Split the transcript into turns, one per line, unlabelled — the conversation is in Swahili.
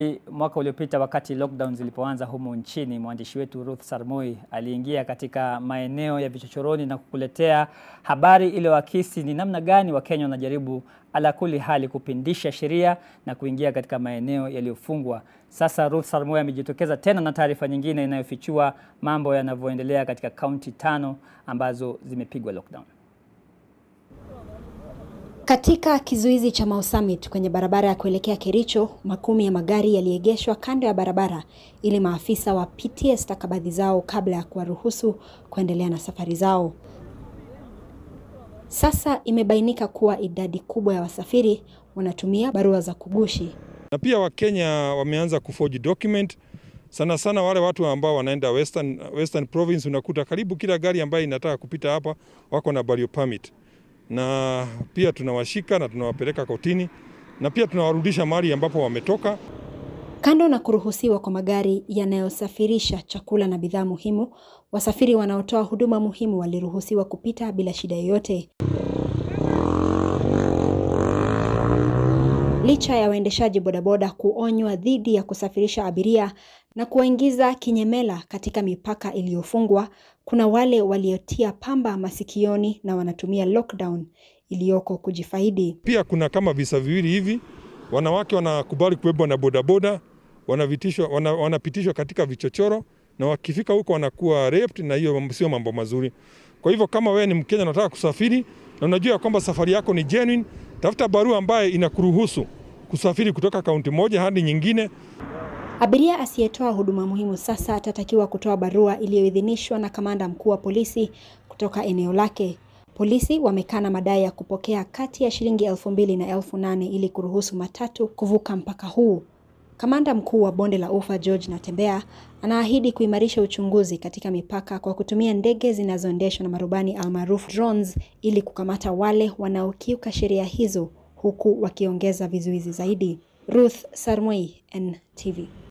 Mwaka uliopita wakati lockdown zilipoanza humu nchini, mwandishi wetu Ruth Sarmoi aliingia katika maeneo ya vichochoroni na kukuletea habari iliyoakisi ni namna gani Wakenya wanajaribu ala kuli hali kupindisha sheria na kuingia katika maeneo yaliyofungwa. Sasa Ruth Sarmoi amejitokeza tena na taarifa nyingine inayofichua mambo yanavyoendelea katika kaunti tano ambazo zimepigwa lockdown.
Katika kizuizi cha Mau Summit kwenye barabara ya kuelekea Kericho, makumi ya magari yaliegeshwa kando ya barabara ili maafisa wapitie stakabadhi zao kabla ya kuwaruhusu kuendelea na safari zao. Sasa imebainika kuwa idadi kubwa ya wasafiri wanatumia barua za kugushi.
Na pia Wakenya wameanza kuforge document sana sana wale watu ambao wanaenda Western, Western Province, unakuta karibu kila gari ambayo inataka kupita hapa wako na burial permit na pia tunawashika na tunawapeleka kotini na pia tunawarudisha mahali ambapo wametoka.
Kando na kuruhusiwa kwa magari yanayosafirisha chakula na bidhaa muhimu, wasafiri wanaotoa huduma muhimu waliruhusiwa kupita bila shida yoyote. Licha ya waendeshaji bodaboda kuonywa dhidi ya kusafirisha abiria na kuwaingiza kinyemela katika mipaka iliyofungwa, kuna wale waliotia pamba masikioni na wanatumia lockdown iliyoko kujifaidi.
Pia kuna kama visa viwili hivi, wanawake wanakubali kubebwa na bodaboda, wanapitishwa wana, wanapitishwa katika vichochoro na wakifika huko wanakuwa raped, na hiyo sio mambo mazuri. Kwa hivyo kama wewe ni Mkenya unataka kusafiri na unajua kwamba safari yako ni genuine, tafuta barua ambayo inakuruhusu kusafiri kutoka kaunti moja hadi nyingine.
Abiria asiyetoa huduma muhimu sasa atatakiwa kutoa barua iliyoidhinishwa na kamanda mkuu wa polisi kutoka eneo lake. Polisi wamekana madai ya kupokea kati ya shilingi elfu mbili na elfu nane ili kuruhusu matatu kuvuka mpaka huu. Kamanda mkuu wa bonde la Ufa George Natembeya anaahidi kuimarisha uchunguzi katika mipaka kwa kutumia ndege zinazoendeshwa na marubani almaarufu drones ili kukamata wale wanaokiuka sheria hizo huku wakiongeza vizuizi zaidi. Ruth Sarmoi, NTV.